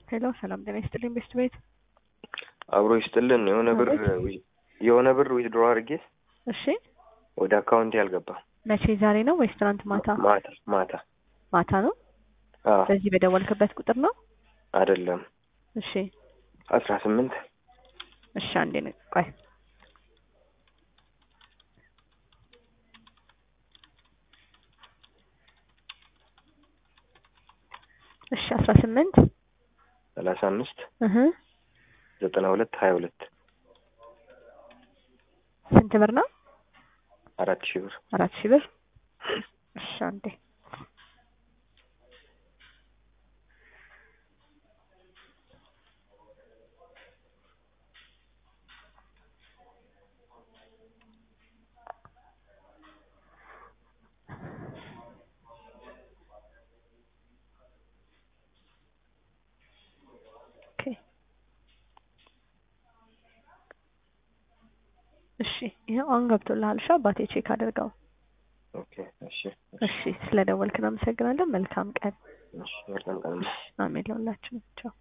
ሄሎ ሰላም ጤና ይስጥልኝ ቤስት ቤት አብሮ ይስጥልን። የሆነ ብር የሆነ ብር ዊዝድሮ አድርጌ እሺ ወደ አካውንቴ አልገባም። መቼ ዛሬ ነው ወይስ ትናንት ማታ ማታ ማታ ማታ ነው አዎ በዚህ በደወልክበት ቁጥር ነው አይደለም እሺ አስራ ስምንት እሺ አንዴ ነው ቆይ እሺ አስራ ስምንት ሰላሳ አምስት እህ ዘጠና ሁለት ሀያ ሁለት ስንት ብር ነው አራት ሺህ ብር አራት ሺህ ብር እሺ አንዴ ኦኬ እሺ ይኸው አሁን ገብቶልሃል። እሺ አባቴ ቼክ አድርገው። ኦኬ እሺ እሺ ስለደወልክ እናመሰግናለን። መልካም ቀን። እሺ መልካም ቀን አሜን ለሁላችንም። ቻው